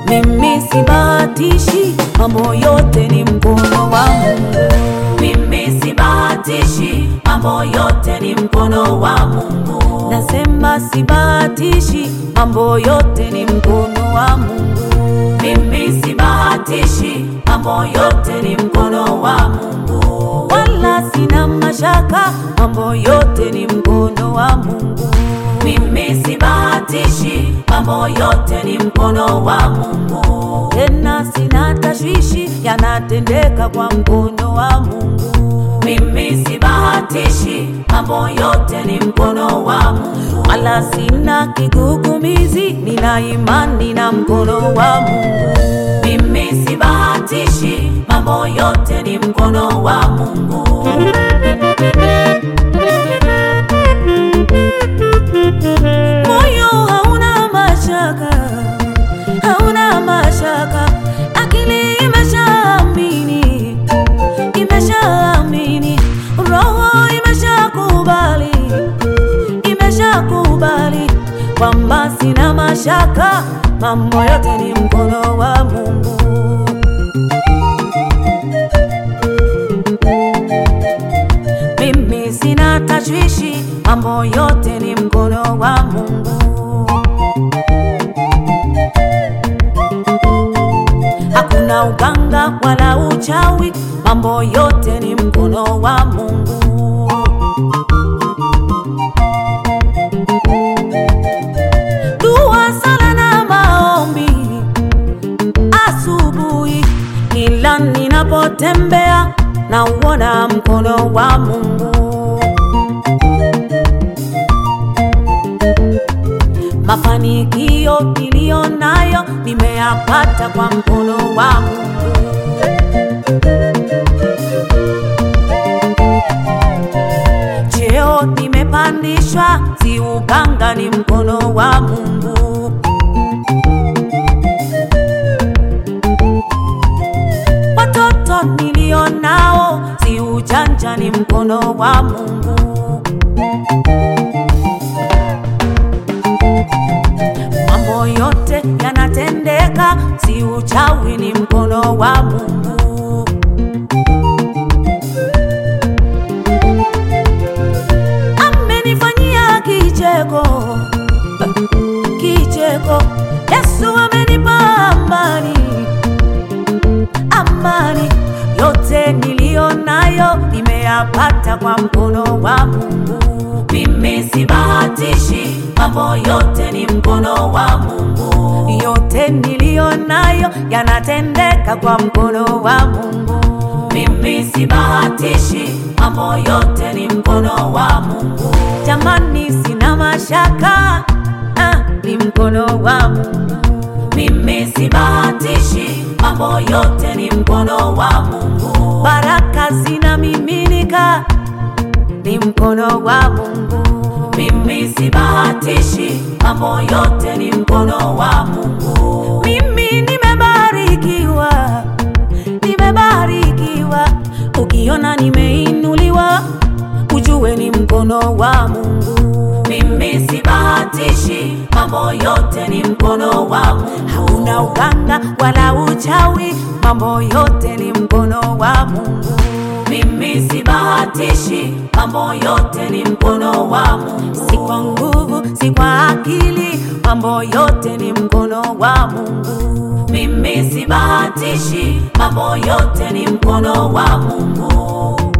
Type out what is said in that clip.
Mimi sibahatishi, mambo yote ni mkono wa Mungu. Mimi sibahatishi, mambo yote ni mkono wa Mungu. Nasema sibahatishi, mambo yote ni mkono wa Mungu. Mimi sibahatishi, mambo yote ni mkono wa Mungu. Wala sina mashaka, mambo yote ni mkono wa Mungu. Mimi sibahatishi, mambo yote ni mkono wa Mungu. Tena sina tashwishi, yanatendeka kwa mkono wa Mungu. Mimi sibahatishi, mambo yote ni mkono wa Mungu. Wala sina kigugumizi, nina imani na mkono wa Mungu. Mimi sibahatishi, mambo yote ni mkono wa Mungu. Moyo hauna mashaka, hauna mashaka, akili imeshaamini, imeshaamini, roho imeshakubali, imeshakubali kwamba sina mashaka, mambo yote ni mkono wa Mungu. Mimi sina tashwishi, mambo yote ni mkono wa Mungu. Hakuna uganga wala uchawi, mambo yote ni mkono wa Mungu. Dua, sala na maombi asubuhi, kila ninapotembea na uona mkono wa Mungu. Mafanikio niliyo nayo nimeyapata kwa mkono wa Mungu. Cheo nimepandishwa, si uganga, ni mkono wa Mungu. Watoto nilio nao, si ujanja, ni mkono wa Mungu. Mambo yote yanatendeka, si uchawi, ni mkono wa Mungu. Amenifanyia kicheko, kicheko. Yesu amenipa amani, amani. Yote niliyo nayo nimeyapata kwa mkono wa Mungu. Mimi sibahatishi, mambo yote ni mkono wa Mungu. Yote niliyo nayo yanatendeka kwa mkono wa Mungu. Mimi sibahatishi, mambo yote ni mkono wa Mungu. Jamani, sina mashaka, ah, ni mkono wa Mungu. Mimi sibahatishi, mambo yote ni mkono wa Mungu. Baraka zinamiminika, ni mkono wa Mungu. Mimi sibahatishi, mambo yote ni mkono wa Mungu. Mimi nimebarikiwa, nimebarikiwa. Ukiona nimeinuliwa, ujue ni mkono wa Mungu. Mimi sibahatishi, mambo yote ni mkono wa Mungu. Hauna uganga wala uchawi, mambo yote ni mkono wa Mungu. Mimi sibahatishi, mambo yote ni mkono wa Mungu. Si kwa nguvu, si kwa akili, mambo yote ni mkono wa Mungu. Mimi sibahatishi, mambo yote ni mkono wa Mungu.